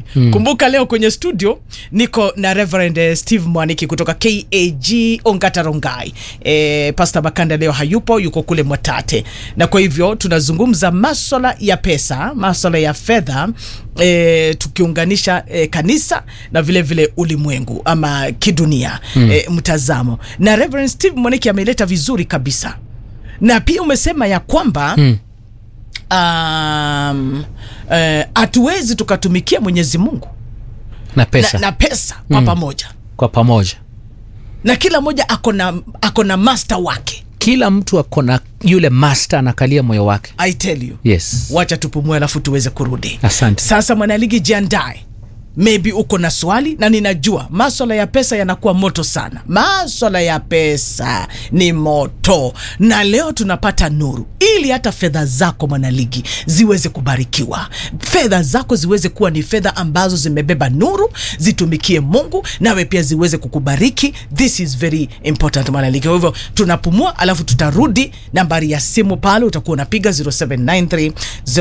mm. kumbuka leo kwenye studio niko na reverend eh, steve mwaniki kutoka kag ongatarongai e, pastor bakanda leo hayupo yuko kule mwatate na kwa hivyo tunazungumza maswala ya pesa maswala ya fedha E, tukiunganisha e, kanisa na vile vile ulimwengu ama kidunia mm. e, mtazamo na reverend steve mwaniki ameleta vizuri kabisa na pia umesema ya kwamba mm um, hatuwezi tukatumikia mwenyezi mungu na pesa na, na pesa kwa Mm. pamoja kwa pamoja na kila mmoja ako na ako na master wake kila mtu ako na yule master anakalia moyo wake i tell you yes wacha tupumue alafu tuweze kurudi asante sasa mwanaligi jiandae maybe uko na swali na ninajua maswala ya pesa yanakuwa moto sana maswala ya pesa ni moto na leo tunapata nuru ili hata fedha zako mwanaligi ziweze kubarikiwa fedha zako ziweze kuwa ni fedha ambazo zimebeba nuru zitumikie mungu nawe pia ziweze kukubariki this is very important mwanaligi kwa hivyo tunapumua alafu tutarudi nambari ya simu pale utakuwa unapiga 0793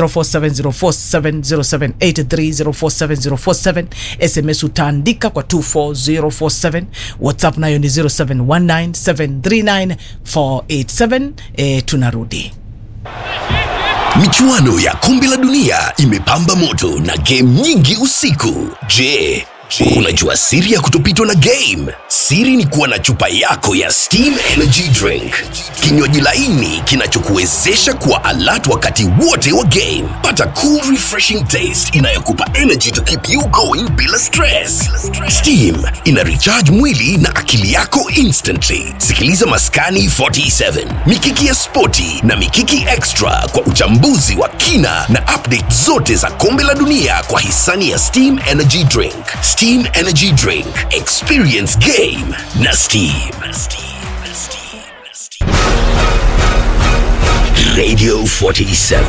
047047 0783 sms utaandika kwa 24047 whatsapp nayo ni 0719739487 e, tunarudi michuano ya kombe la dunia imepamba moto na game nyingi usiku je unajua siri ya kutopitwa na game siri ni kuwa na chupa yako ya steam energy drink kinywaji laini kinachokuwezesha kuwa alert wakati wote wa game pata cool refreshing taste inayokupa energy to keep you going bila stress steam ina recharge mwili na akili yako instantly sikiliza maskani 47 mikiki ya spoti na mikiki extra kwa uchambuzi wa kina na update zote za kombe la dunia kwa hisani ya steam energy drink steam energy drink experience game na steam radio 47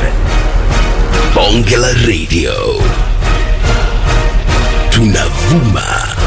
bonge la radio tunavuma